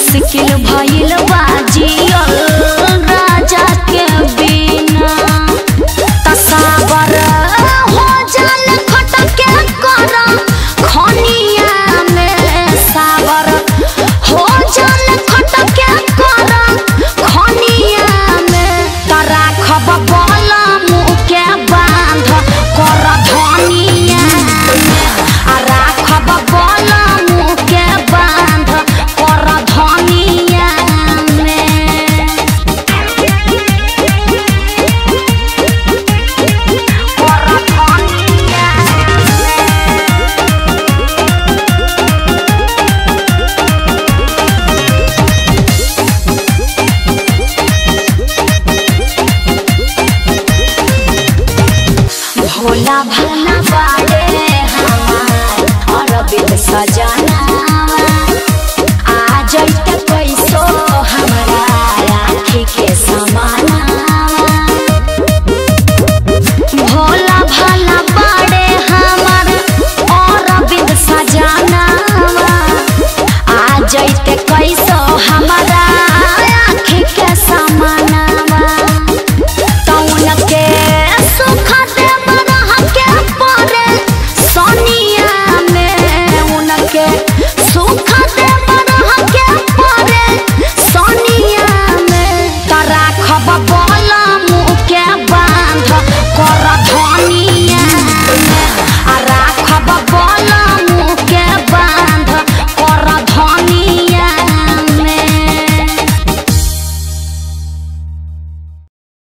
मुश्किल भइल बाजियल राजा के बिना तसावर हो जाल खटके कर खनिया में सावर हो जाल खटके कर खनिया में तरा खब बल मुके बांध कर धनिया आ राखब बल मुके बांध कर धनिया में कर धनिया भोला भाला